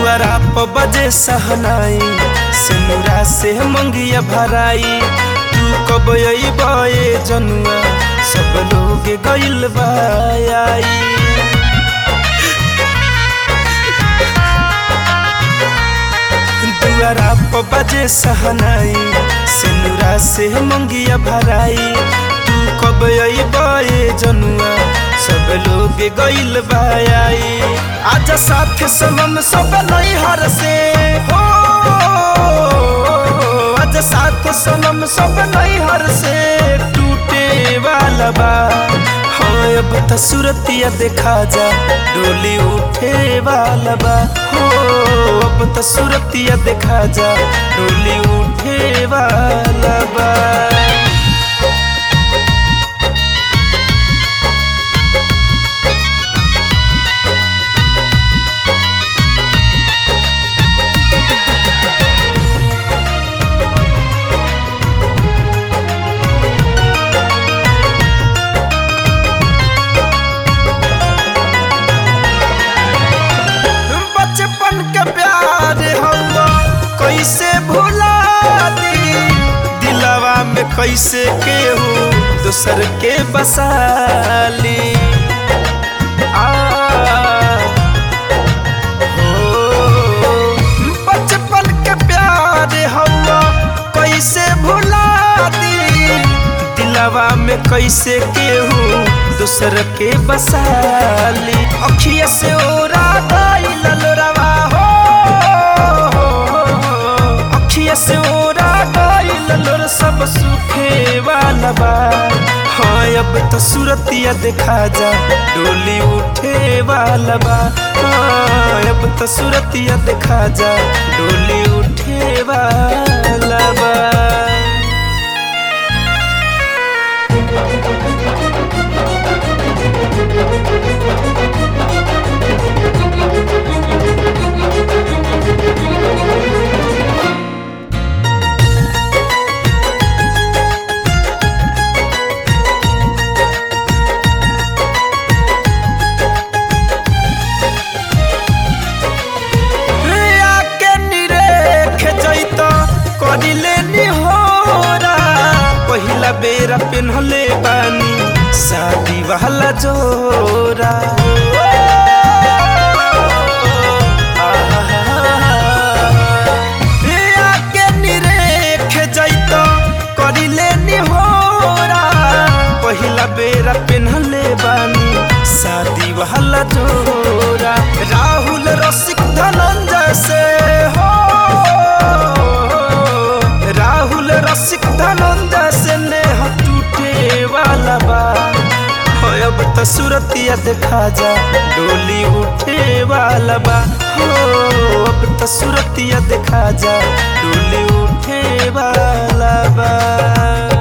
दुआरा प बजे सहनाई सिनुरा से मंगिया भराई तू कब अइबे जनुआ सब लोग गइल बा आई दुआरा प बजे सहनाई सिनुरा से मंगिया भराई तू कब अइबे जनुआ सब लोग गइल बा आई आजा साथ सनम सब नैहर से हो आजा साथ सनम सब नैहर से टूटे वाला बा हाँ अब त सूरतिया देखा जा डोली उठे वाला बा हो अब त सूरतिया देखा जा डोली उठे वाला बा बचपन के प्यार हम कैसे भुला दी दिलवा में कैसे केहू दूसर के बसाली आ, हो, बचपन के प्यार हम कैसे भुला दी दिलवा में कैसे केहू दूसर के बसाली अखिया से ओरा गइल लोरवा हो अखिया से ओरा गइल लोर सब सुखे वाला बा हाँ अब तो सूरतिया देखा जा डोली उठे वाला बा हाँ अब तो सूरतिया देखा जा डोली उठे वाला बा आके निरेख जैत करिले निहोरा पहिला बेरा पेन्हले बानी शादी वाला जोरा ए आके निरेख जैत करिले निहोरा पहिला बेरा पेन्हले बानी शादी वाला जोरा राहुल रसिक धनंजय से हो राहुल रसिक धनंजय से नेह टूटे वाला बा हो अब त सूरतिया देखा जा डोली उठे वाला बा हो अब त सूरतिया देखा जा डोली उठे वाला बा